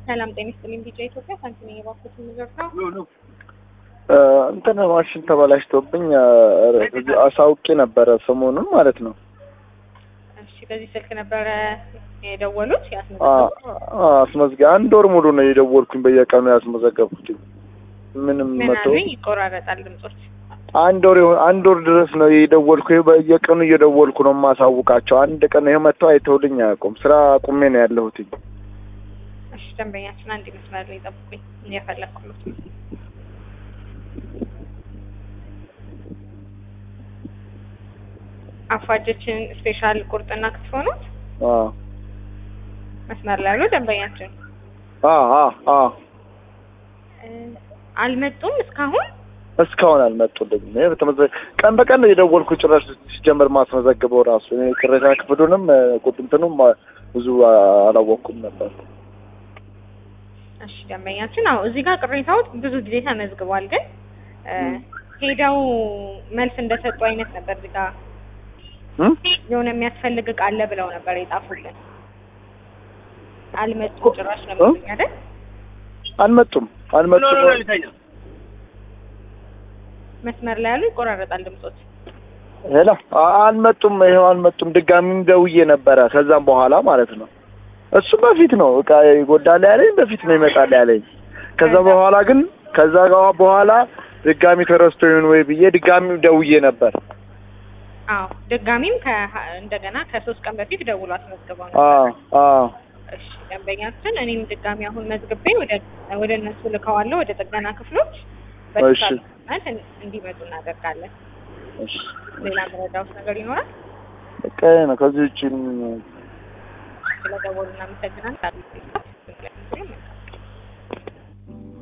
ሰላም ጤና ይስጥልኝ። ቢጫ ኢትዮጵያ ሳንቲም የባኩት ምዘርታ እንትን ማሽን ተበላሽቶብኝ አሳውቄ ነበረ ሰሞኑን ማለት ነው። እሺ፣ በዚህ ስልክ ነበረ የደወሉት ያስመዘገቡት? አስመዝገ አንድ ወር ሙሉ ነው የደወልኩኝ በየቀኑ ያስመዘገብኩት። ምንም ምን መቶ አሉኝ? ይቆራረጣል ድምጾች። አንድ ወር ይሆን አንድ ወር ድረስ ነው የደወልኩ። ይኸው በየቀኑ እየደወልኩ ነው የማሳውቃቸው። አንድ ቀን ይኸው መጥተው አይተውልኝ አያውቁም። ስራ ቁሜ ነው ያለሁት። እሺ፣ ደንበኛችን አንድ መስመር ላይ ጠብቁኝ፣ እየፈለኩት አፋጀችን ስፔሻል ቁርጥና ክትፎ ነው። አዎ መስመር ላይ ያሉ ደንበኛችን አዎ አዎ አዎ እ አልመጡም እስካሁን። እስካሁን አልመጡልኝም። ይሄ በተመዘ ቀን በቀን ነው የደወልኩ። ጭራሽ ሲጀመር ማስመዘግበው ራሱ እኔ ቅሬታ ክፍሉንም ቁጥንትኑም ብዙ አላወቅኩም ነበር። እሺ ደንበኛችን፣ አዎ እዚህ ጋር ቅሬታዎች ብዙ ጊዜ ተመዝግቧል፣ ግን እ ሄደው መልስ እንደሰጡ አይነት ነበር። እዚህ ጋር እም? የሆነ የሚያስፈልግ እቃ አለ ብለው ነበር የጻፉልን። አልመጡም ጭራሽ ነው የሚሉኝ አይደል? አልመጡም አልመጡም። መስመር ላይ ያሉ ይቆራረጣል ድምጾች። ሄሎ አ- አልመጡም። ይኸው አልመጡም። ድጋሚም ደውዬ ነበረ ከዛም በኋላ ማለት ነው። እሱ በፊት ነው እቃ ይጎዳል ያለኝ በፊት ነው ይመጣል ያለኝ። ከዛ በኋላ ግን ከዛ ጋር በኋላ ድጋሚ ተረስቶ ይሁን ወይ ብዬ ድጋሚም ደውዬ ነበር። አዎ ድጋሚም ከ እንደገና ከሶስት ቀን በፊት ደውሎ አስመዝግበው ነው። አዎ አዎ እሺ ደንበኛችን፣ እኔም ድጋሚ አሁን መዝግቤ ወደ ወደ እነሱ ልከዋለሁ ወደ ጥገና ክፍሎች በተቻለ መጠን እንዲመጡ እናደርጋለን። እሺ ሌላ መረዳውት ነገር ይኖራል? በቃ ይሄ ነው። ከዚህ ውጭ ስለደወሉ እናመሰግናለን።